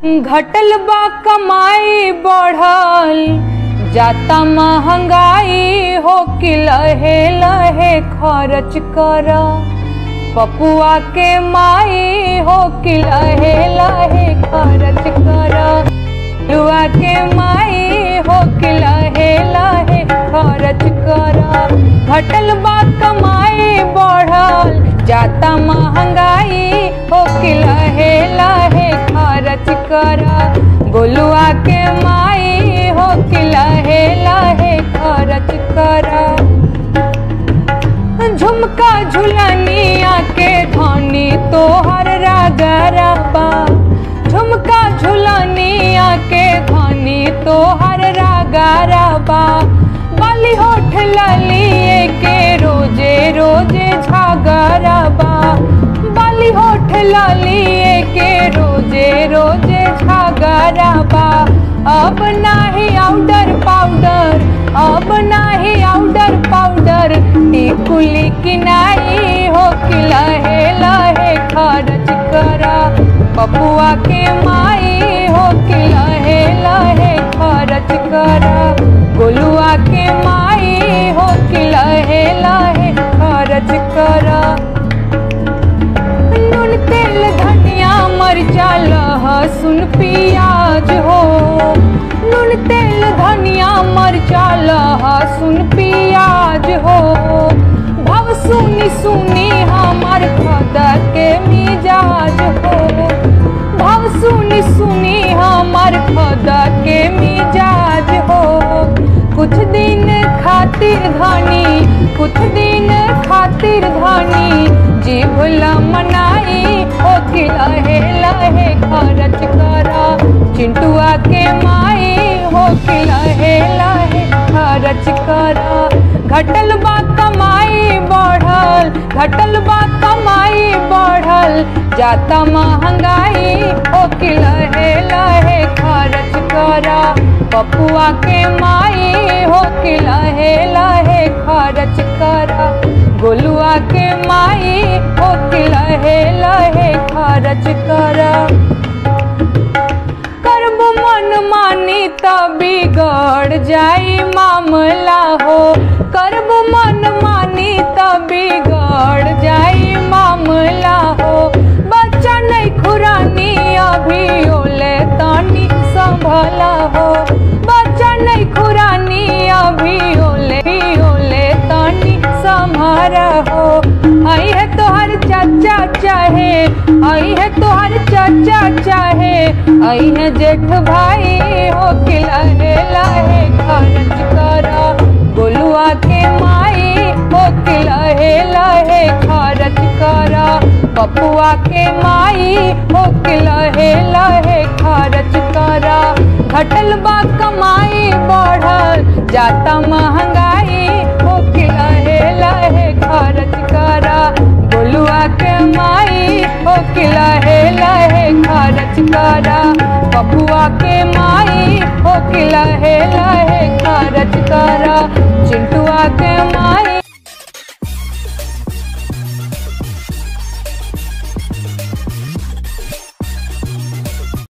घटल बा कमाई बढ़ल जाता महंगाई हो कि लहे लहे खर्च कर पपुआ के माई हो कि लहे लहे खर्च कर लुआ के माई हो कि लहे लहे खर्च कर घटल बा कमाई बढ़ल जाता महंगाई हो कि लहे लहे खर्च कर गोलुआ के माई हो कि लहे लहे खर्च कर झुमका झुलनिया के धनी तोहर रागरबा झुमका झुलनिया के धनी तोहर रागरबा बाली होठ ललिए के रोजे रोजे झागरबा बाली होठ ललिए के रोजे रोजे झागरबा अब नाही आउडर पाउडर अब नाही आउडर पाउडर टिकुली किनाई हो कि लहे लहे खर्च करा पपुआ के माई हो कि लहे लहे खर्च करा गोलुआ के माई हो कि लहे लहे खर्च करा नून तेल धनिया मरचा लहसुन पियाज हो नून तेल धनिया मरचा लहसुन पियाज हो भव सुनी सुनी हमार खदा के मिजाज हो भव सुनी सुनी हमार खदा के मिजाज हो कुछ दिन खातिर धनी कुछ दिन खातिर धनी जीभ मनाई हो कि लहे लहे खर्च करा चिंटुआ के माई हो कि लहे लहे खर्च करा घटल बा कमाई बढ़ल घटल बा कमाई बढ़ल जाता महंगाई हो कि लहे लहे खर्च करा पपुआ के माई हो कि लहे लहे खर्च करा गोलुआ के माई हो कि लहे लहे खर्च करा करब मन मानी त बिगड़ जाई मामला हो करब मन मानी त बिगड़ जाई मामला हो बच्चा नहीं खुरानी अभी ओले तानी संभला हो बच्चा नहीं खुरानी अभी ओले ओले तानी संभारा हो आई है तोहर चाचा चाहे आई है तोहर चाचा चाहे आई है जेठ भाई हो कि लहे लहे खर्च करा गोलुआ के माई हो कि लहे लहे खर्च करा पपुआ के माई हो कि लहे लहे खर्च करा घटल बा कमाई बढ़ल जाता महंगाई हो कि लहे लहे खर्च करा गोलुआ के माई हो कि लहे लहे खर्च करा पपुआ के माई हो कि लहे लहे खर्च करा चिंटुआ के